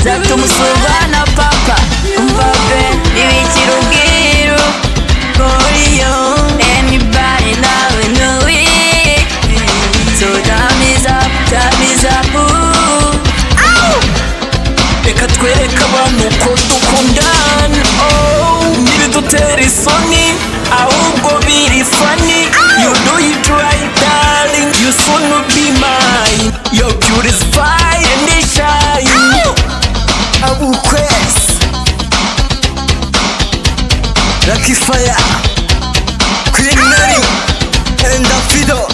tumusuba na papa umva ben ibikira ubwiru goriyo anybody now in the week so time is up time is up ooh. reka twereke abantu ko dukundana oh, ntibidutera isoni ahubwo biri fani you do it right darling you soon will be mine your beauty is fire and it shine abukwezi lucky fire queen mary and afido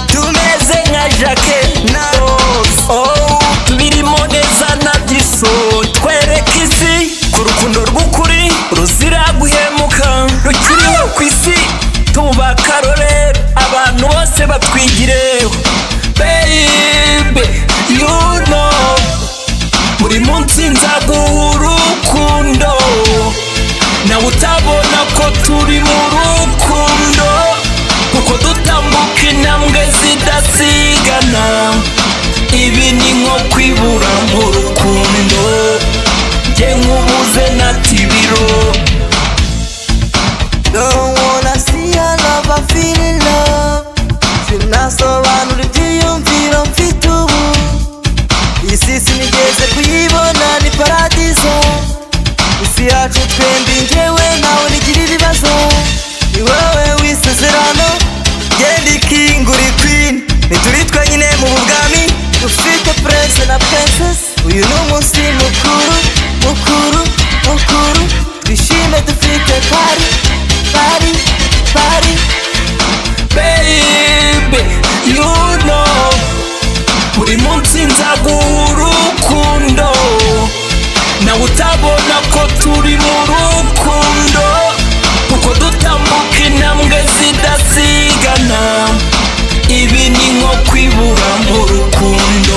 tumeze nka jake na rose oh tubirimo neza na byiso twereke isi ku rukundo rw'ukuri ruzira guhemuka rukiriho ku isi tuba akarorero abantu bose batwigireho baby you know buri munsi nzaguha urukundo nawe utabona ko turi mu rukundo kuko dutambuka intambwe zidasigana ibi ni nko kwibura mu rukundo jye nkubuze na tibiro Don't wanna see a lover feeling love sinasobanura ibyiyumviro mfite ubu isi sinigeze kuyibona ni paradizo isi yacu twembi njyewe nawe nigira ibibazo ni wowe w'isezerano genda ikingura ikwini ntituri twenyine mu bwami dufite prince na princess uyu ni umunsi mukuru mukuru mukuru twishime dufite pari pari pari baby you know buri munsi nzaguha urukundo nawe utabona ko turi mu rukundo kuko dutambuka intambwe zidasigana ibi ni nko kwibura mu rukundo